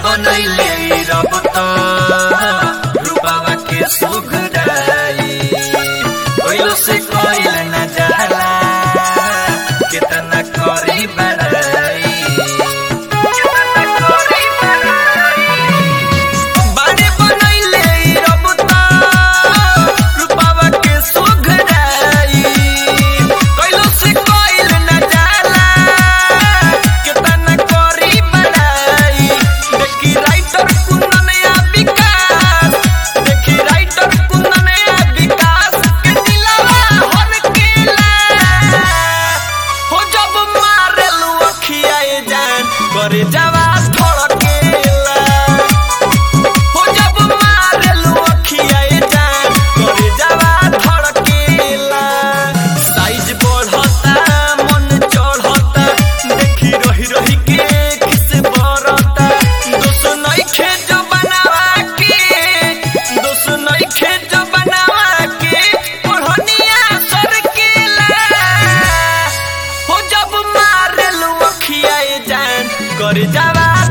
बनैले रब त रूपावा के सुघराई कोइलो से कोइल न जाला कितना करी बड़ाई कितना करी बड़ाई बाड़े बनैले रब त रूपावा के सुघराई कोइलो से कोइल न जाला कितना करी बड़ाई देखी राइटर कुंदन या विकास देखी राइटर कुंदन या विकास के दिलवा हर केला हो जब मारेलू अखियाए जान करे जवा धड़केला हो जब मारेलू अखियाए जान करे जवा धड़केला साइज बढ़ता मन चढ़ता देखी रही रही के खिस बरता दोस्त नइखे जो बनावा के दोस्त नइखे जो बनावा के ओढ़निया सरकेला हो जब मारेलू अखियाए जान कर जावा